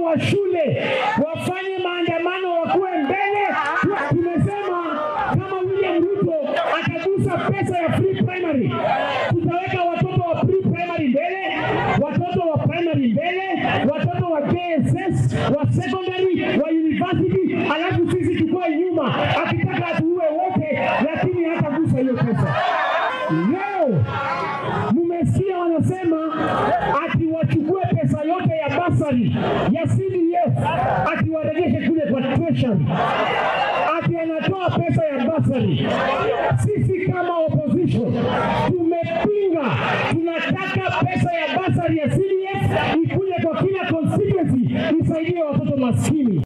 wa shule wafanye maandamano, wakuwe mbele. Tumesema kama William Ruto atagusa pesa ya free primary, tutaweka watoto wa free primary mbele, watoto wa primary mbele, watoto wa KSS, wa secondary, wa university, alafu sisi tukoe nyuma, akitaka atuue wote, lakini hatagusa hiyo pesa. Leo mmesikia wanasema ati wachukue pesa yote ya basari ya CDF ati warejeshe kule kwa treasury, ati anatoa pesa ya basari. Sisi kama opposition tumepinga, tunataka pesa ya basari ya CDF ikuje kwa kila constituency isaidie watoto maskini.